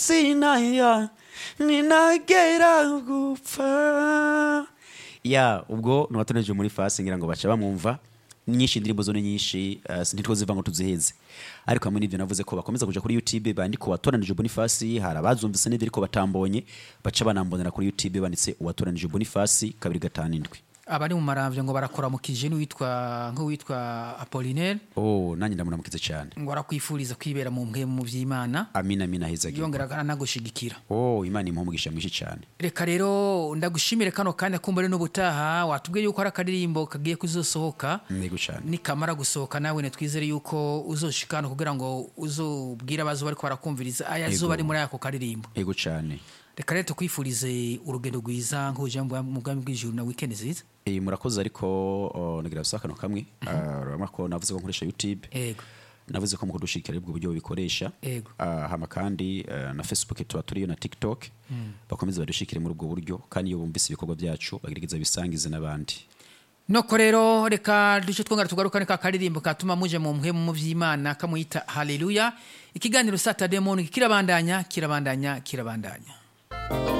sinaya ninagera gupfa ya ubwo ntiwatoneje muri fasi ngira ngo baca bamwumva nyinshi indirimbo zo ni nyinshi uh, ntitwoziva ngo tuziheze ariko hamwe n'ivyo navuze ko bakomeza kuja kuri youtube bandika uwatoranije bonifasi hari abazumvise n'ivyo ariko batambonye baca banambonera kuri youtube banditse uwatoranije bonifasi kabiri gatanu indwi abari mu maramvya ngo barakora mu kije n'uwitwa nk'uwitwa apolinaire oh nanjye ndamuramukize cyane ngo arakwifuriza kwibera mu mpwe mu vy'imana amina amina hezagirwa yongera anagushigikira oh imana impa umugisha mwinshi cyane reka rero ndagushimire kano kanya kumbure n'ubutaha watubwiye yuko ari akaririmbo kagiye kuzosohoka ntego cyane nikamara gusohoka nawe twizere yuko uzoshikana kugira ngo uzobwire abazo bariko barakumviriza aya Yego. zuba ari muri ako karirimbo ego cyane reka rero tukwifurize urugendo rwiza nk'uje mu bwami bw'ijuru na weekend nziza Eh, murakoze ariko oh, nagira gusa kano kamwe Ah, urabona ko navuze ko nkoresha youtube ego navuze ko mu kudushikira aribwo buryo bubikoresha Ego. Ah, hama kandi eh, na facebook tuba turiyo na tiktok bakomeze badushikire muri ubwo buryo kandi iyo bumvise ibikorwa byacu bagerageza bisangize n'abandi noko rero reka duce twongera tugarukane ka karirimbo katuma muje mu mpwe mu vy'imana kamuyita haleluya ikiganiro saturday morning kirabandanya kirabandanya kirabandanya